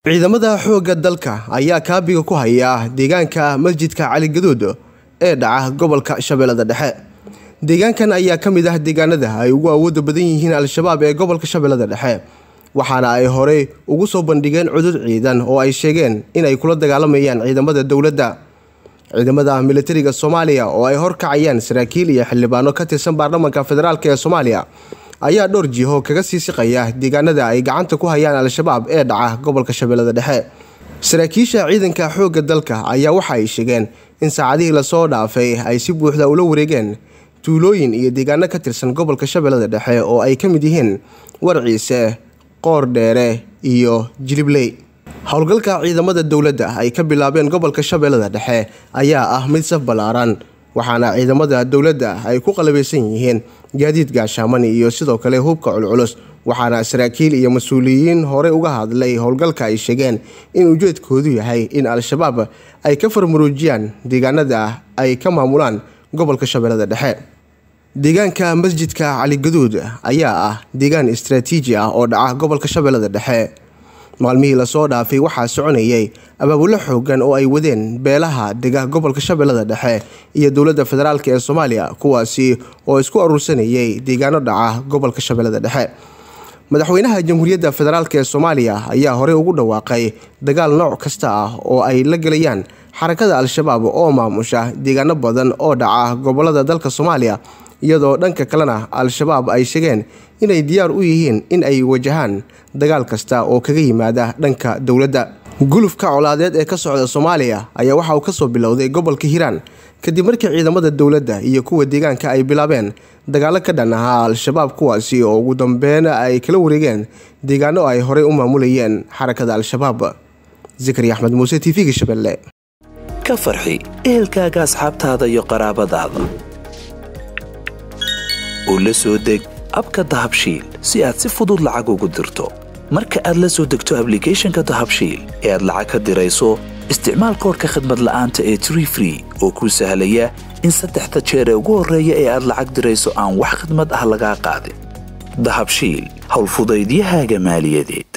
ciidamada xoogga dalka ayaa kaabiga ku haya deegaanka masjidka cali gaduud ee dhaca gobolka shabeellada dhexe deegaankan ayaa ka mid ah deegaanada ay ugu awooda badan yihiin al-shabaab ee gobolka shabeellada dhexe waxaana ay horey ugu soo bandhigeen cudud ciidan oo ay sheegeen inay kula dagaalamayaan ciidamada dowladda ciidamada militariga soomaaliya oo ay horkacayaan saraakiil iyo xildhibaano ka tirsan baarlamaanka federaalk ee soomaaliya ayaa dhowr jiho kaga sii siqaya deegaanada ay gacanta ku hayaan al-shabaab ee dhaca gobolka shabeellada dhexe saraakiisha ciidanka xoogga dalka ayaa waxa ay sheegeen in saacadihii lasoo dhaafay ay si buuxda ula wareegeen tuulooyin iyo deegaano ka tirsan gobolka shabeellada dhexe oo ay ka mid yihiin warciise qoor dheere iyo jilibley howlgalka ciidamada dowladda ay ka bilaabeen gobolka shabeellada dhexe ayaa ah mid saf ballaaran waxaana ciidamada dowladda ay ku qalabaysan yihiin gaadiid gaashaaman iyo sidoo kale hubka culculus waxaana saraakiil iyo mas-uuliyiin horey uga hadlay howlgalka ay sheegeen in ujeedkoodu yahay in al-shabaab ay ka farmaruujiyaan deegaanada ay ka maamulaan gobolka shabeellada dhexe deegaanka masjidka cali gaduud ayaa ah deegaan istraatiiji ah oo dhaca gobolka shabeellada dhexe maalmihii lasoo dhaafay waxaa soconayay abaabulo xoogan oo ay wadeen beelaha dega gobolka shabeellada dhexe iyo dowladda federaalk ee soomaaliya kuwaasi oo isku aruursanayay deegaano dhaca gobolka shabeellada dhexe madaxweynaha jamhuuriyadda federaalk ee soomaaliya ayaa horey ugu dhawaaqay dagaal nooc kasta ah oo ay la gelayaan xarakada al-shabaab oo maamusha deegaano badan oo dhaca gobolada dalka soomaaliya iyadoo dhanka kalena al-shabaab ay sheegeen inay diyaar u yihiin in ay wajahaan dagaal kasta oo kaga yimaada dhanka dowladda gulufka colaadeed ee ka socda soomaaliya ayaa waxa uu kasoo bilowday gobolka hiiraan kadib markii ciidamada dowladda iyo kuwa deegaanka ay bilaabeen dagaalo ka dhan ahaa al-shabaab kuwaasi oo ugu dambeyn ay kala wareegeen deegaano ay horey u maamulayeen xarakada al-shabaab zikri axmed muuse t v-ga shabeelle ka farxi ehelkaaga asxaabtaada iyo qaraabadaada oo la soo deg abka dahabshiil si aad si fudud lacag ugu dirto marka aad la soo degto ablicathonka dahabshiil ee aad lacag ka dirayso isticmaal koorka khadmad la'aanta ee tree free oo kuu sahlaya in saddexda jeer ee ugu horreeya ee aad lacag dirayso aan wax khadmad ah lagaa qaadin dahabshiil howlfudaydiyahaaga maaliyadeed